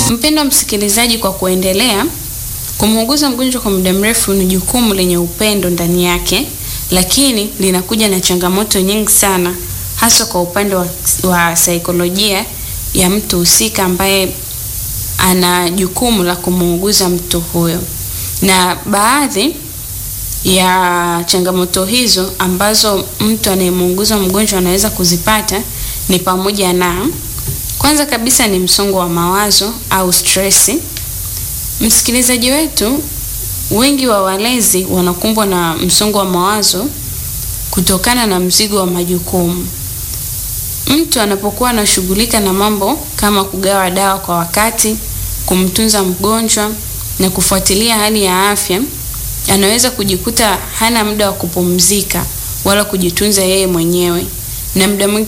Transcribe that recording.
Mpendwa msikilizaji, kwa kuendelea, kumuuguza mgonjwa kwa muda mrefu ni jukumu lenye upendo ndani yake, lakini linakuja na changamoto nyingi sana, hasa kwa upande wa, wa saikolojia ya mtu husika ambaye ana jukumu la kumuuguza mtu huyo. Na baadhi ya changamoto hizo ambazo mtu anayemuuguza mgonjwa anaweza kuzipata ni pamoja na kwanza kabisa ni msongo wa mawazo au stress. Msikilizaji wetu, wengi wa walezi wanakumbwa na msongo wa mawazo kutokana na mzigo wa majukumu. Mtu anapokuwa anashughulika na mambo kama kugawa dawa kwa wakati, kumtunza mgonjwa na kufuatilia hali ya afya, anaweza kujikuta hana muda wa kupumzika wala kujitunza yeye mwenyewe, na muda mwingi